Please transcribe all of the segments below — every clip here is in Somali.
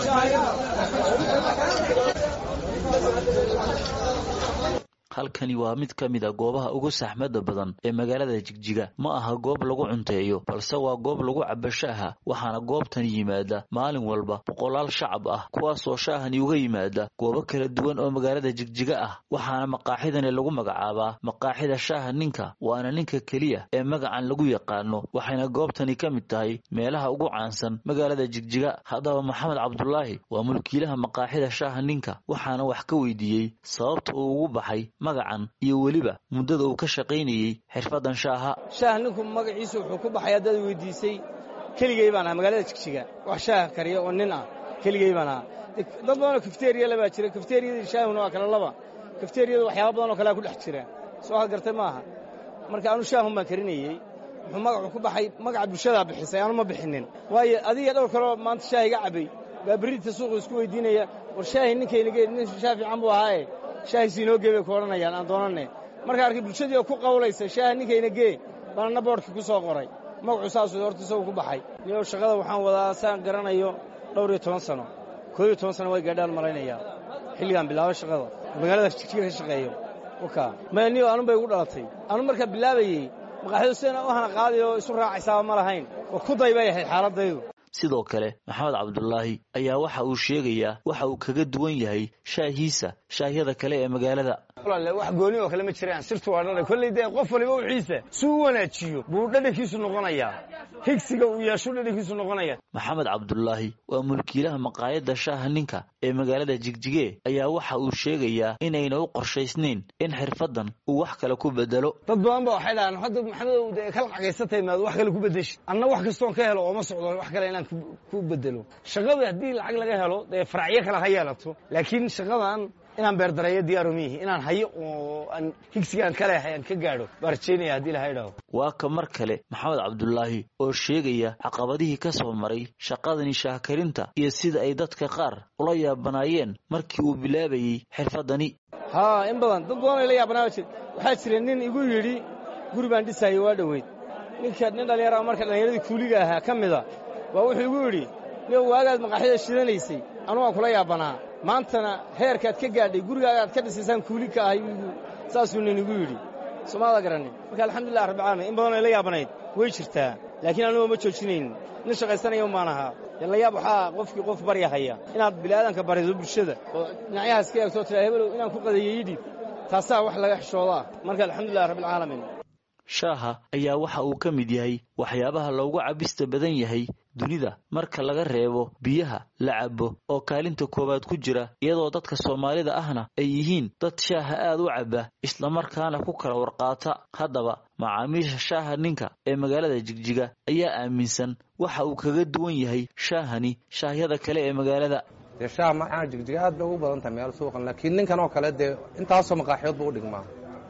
halkani waa mid ka mid a goobaha ugu saxmada badan ee magaalada jigjiga ma aha goob lagu cunteeyo balse waa goob lagu cabo shaaha waxaana goobtan yimaada maalin walba boqolaal shacab ah kuwaasoo shaahani uga yimaada goobo kala duwan oo magaalada jigjiga ah waxaana maqaaxidani lagu magacaabaa maqaaxida shaaha ninka waana ninka keliya ee magacan lagu yaqaano waxayna goobtani ka mid tahay meelaha ugu caansan magaalada jigjiga haddaba maxamed cabdulaahi waa mulkiilaha maqaaxida shaaha ninka waxaana wax ka weydiiyey sababta uu ugu baxay magacan iyo weliba muddada uu ka shaqaynayey xirfadan shaaha shaah ninku magaciisu wuxuu ku baxay haddaad weydiisay keligey baan aha magaalada jigjiga wax shaaha kariya oo nin ah keligey baan aha dad badanoo kafteriyala baa jira kafteriyadii shaahuna waa kala laba kafteriyada waxyaaba badan oo kalea ku dhex jira soo had gartay maaha marka anu shaahun baan karinayey wuxuu magacu ku baxay magaca bulshadaa bixisay aanu ma bixinin waayo adiga dhowr kaloo maanta shaah iga cabbay baa berrita suuqu isku weydiinaya war shaahi ninkaynageed nin shaah fiican buu ahaaye shaahiisi inoo gee bay ku odhanayaan aan doonanne marka arkay bulshadii oo ku qawlaysa shaaha ninkayna gee baanna boodhkii ku soo qoray magacu saasuu horta isagu ku baxay niyow shaqada waxaan wadaa saan garanayo dhowr iyo toban sano koob iyo toban sano way gaadhaan malaynayaa xilligaan bilaabo shaqada magaalada jigjiga ka shaqeeyo waka maya niyo anun bay igu dhalatay anun markaa bilaabayey maqaaxidu sidana u hana qaadi oo isu raacaysaaba ma lahayn oo ku day bay ahayd xaaladdaydu sidoo kale maxamed cabdulaahi ayaa waxa uu sheegayaa waxa uu kaga duwan yahay shaahiisa shaahyada kale ee magaalada wax gooni oo kale ma jiraan sirtu waa dhadhan kolley dee qof waliba wixiisa si u wanaajiyo buu dhadhankiisu noqonayaa higsiga uu yeeshu dhadhankiisu noqonaya maxamed cabdulaahi waa mulkiilaha maqaayadda shaaha ninka ee magaalada jigjige ayaa waxa uu sheegayaa inayna u qorshaysnayn in xirfaddan uu wax kale ku bedelo dad badan ba waxay dhahaan hadda maxamedow dee kala cagaysatay maad wax kale ku beddeshi anna wax kastoon ka helo ooma socdo wax kale inaan ku bedelo shaqada haddii lacag laga helo dee faracyo kale ha yeelato laakiin shaqadan inaan beerdareeyo diyaaru miihi inaan hayo oo aan higsigaan ka leehay aan ka gaadho baa rajaynaya haddii ilahay dhaho waa ka mar kale maxamed cabdulaahi oo sheegaya caqabadihii ka soo maray shaqadani shaahkarinta iyo sida ay dadka qaar ula yaabanaayeen markii uu bilaabayey xirfaddani haa in badan dad badan ay la yaabanaaba jir waxaa jira nin igu yidhi guri baan dhisaayo waa dhoweyd ninka nin dhallinyara marka dhallinyaradii kuuliga ahaa ka mida baa wuxuu igu yidhi nin waagaad maqaaxida shidanaysay anu waan kula yaabanaa maantana heerkaad ka gaadhay gurigaaga aad ka dhisaysaan kuuli ka ahay saasuu nin igu yidhi somaada garanin marka alxamdulilah rabbilcaalamiin in badan ay la yaabanayd way jirtaa laakiin anuga ma joojinaynin nin shaqaysanaya un baan ahaa dee la yaab waxaa qofkii qof baryahaya inaad bini'aadanka barido bulshada oo dhinacyahaas ka eegtoo tiraa hebelow inaan ku qadeeyo yidhib taasaa wax laga xishoodaa marka alxamdulilah rabbilcaalamiin shaaha ayaa waxa uu ka mid yahay waxyaabaha loogu cabista badan yahay dunida marka laga reebo biyaha la cabo oo kaalinta koowaad ku jira iyadoo dadka soomaalida ahna ay yihiin dad shaaha aad u caba islamarkaana ku kala warqaata haddaba macaamiisha shaaha ninka ee magaalada jigjiga ayaa aaminsan waxa uu kaga duwan yahay shaahani shaahyada kale ee magaalada dee shaah maxaa jigjiga aad bay ugu badan tahay meel suuqan laakiin ninkan oo kale dee intaasoo maqaaxiyood buu u dhigmaa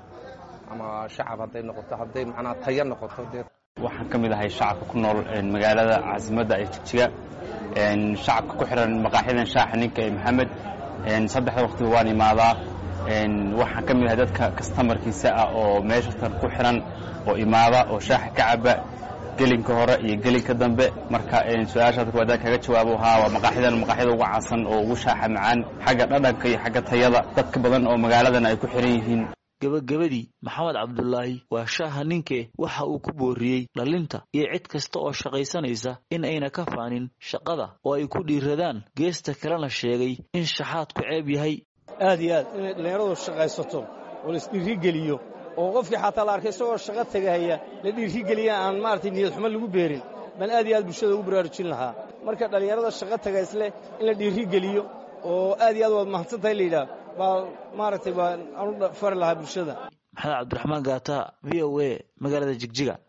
ama shacab hadday noqoto hadday macnaa taya noqoto dee waxaan ka mid ahay shacabka ku nool magaalada caasimadda ee jigjiga shacabka ku xiran maqaaxidan shaaxa ninka ee maxamed saddexda waqtiba waan imaadaa waxaan ka mid ahay dadka kastamarkiisa ah oo meeshatan ku xiran oo imaada oo shaaxa ka caba gelinka hore iyo gelinka dambe marka su-aashaad kuwaadaan kaga jawaabo haa waa maqaaxidan maqaaxyada ugu caansan oo ugu shaaxa macaan xagga dhadhanka iyo xagga tayada dadka badan oo magaaladan ay ku xiran yihiin gebagabadii maxamed cabdulaahi waa shaaha ninke waxa uu ku booriyey dhalinta iyo cid kasta oo shaqaysanaysa in ayna ka faanin shaqada oo ay ku dhiiradaan geesta kalena sheegay in shaxaadku ceeb yahay aad iyo aad inay dhallinyaradu shaqaysato oo la isdhiirigeliyo oo qofkii xataa la arkay isagoo shaqo tegahaya la dhiirigeliya aan maaragtay niyad xumo lagu beerin baan aad iyo aad bulshada ugu baraarujin lahaa marka dhallinyarada shaqo taga isleh in la dhiirigeliyo oo aad iyo aad waad mahadsan tahay layidhaah baa maaragtay baa anu fari lahaa bulshada maxamed cabdiraxmaan gaata v o a magaalada jigjiga